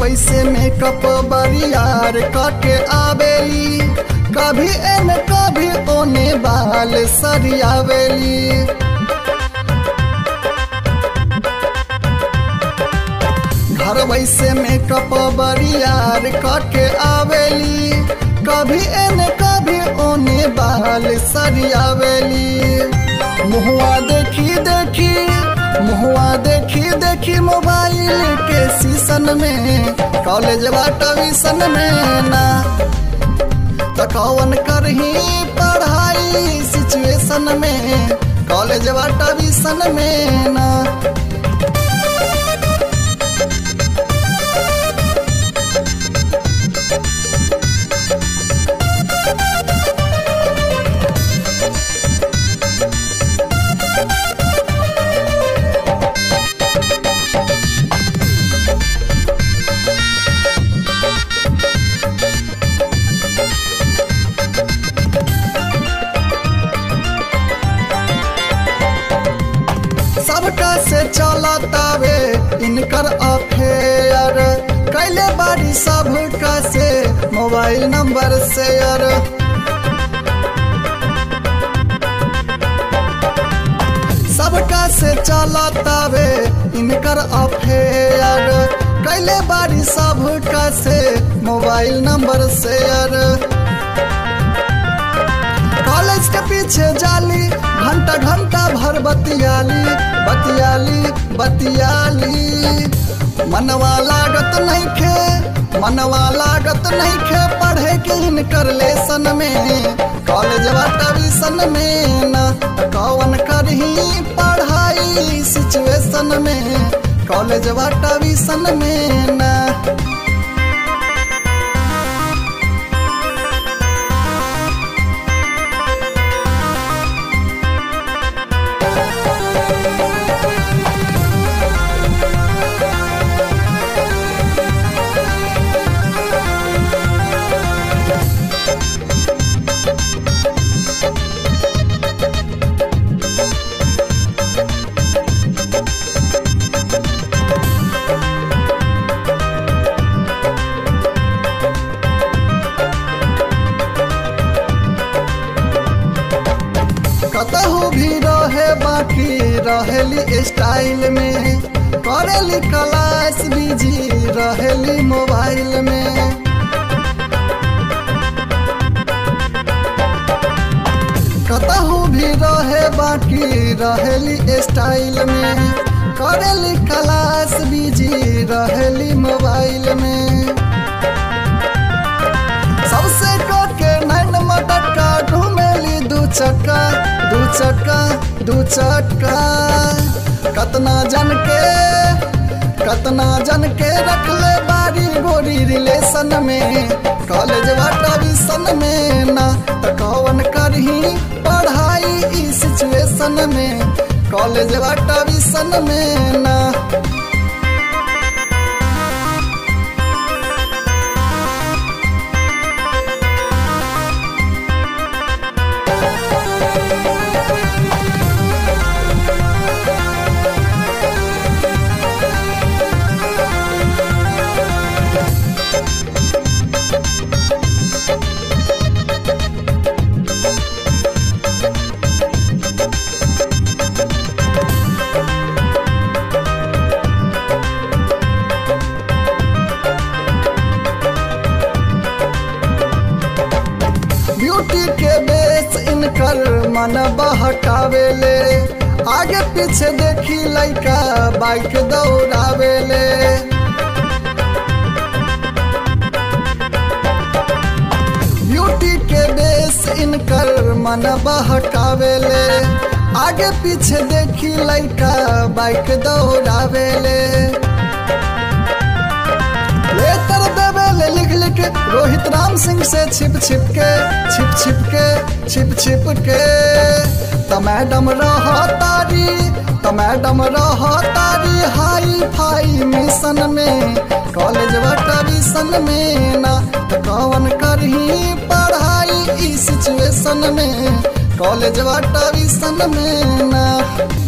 वैसे मेकअप बरियार करके आवेली कभी एने कभी ओने बाल सरियावेली घर वैसे मेकअप बरियार करके आवेली कभी एने कभी ओने बाल सरियावेली मुहुआ देखी देखी मुहुआ देखी देखी मोबाइल के सीसन में कॉलेज ट्यूशन में ना त कौन करही पढ़ाई सिचुएशन में कॉलेज ट्यूशन में ना सबका से चलतावे इनकर अफेयर कैले बारी सबका से मोबाइल नंबर शेयर सबका से चलतावे इनकर अफेयर कैले बारी सबका से मोबाइल नंबर शेयर कॉलेज के पीछे जाली घंटा घंटा भर बतियाली बतियाली बतियाली मनवा लागत नहीं खे मनवा लागत नहीं खे पढ़े के इनकर लेसन में कॉलेज ट्यूशन में न कौन करही पढ़ाई सिचुएशन में कॉलेज ट्यूशन में ना कतहु भी रहे बाकी रहेली स्टाइल में करेली क्लास बिजी रहेली मोबाइल में कतहु भी रहे बाकी रहेली स्टाइल में करेली क्लास बिजी रहेली मोबाइल में सबसे के नैन मटका घूमेली दू चक्का दू चक्का दू चक्का कतना जन के कतना जन के रखले बारी गोरी रिलेशन में कॉलेज ट्यूशन में ना त कौन करही पढ़ाई ई सिचुएशन में कॉलेज ट्यूशन में ना ब्यूटी के बेस इनकर मन बहकावेले आगे पीछे देखी लइका बाइक दौड़ावेले ब्यूटी के बेस इनकर मन बहकावेले आगे पीछे देखी लइका बाइक दौड़ावेले लेटर देवेले लिख लिख रोहित राम सिंह से छिप छिप के छिप छिप के छिप छिप के त मैडम रह तारी त मैडम रह तारी हाई फाई मिशन में कॉलेज ट्यूशन में ना त कौन करही पढ़ाई ई सिचुएशन में कॉलेज ट्यूशन में ना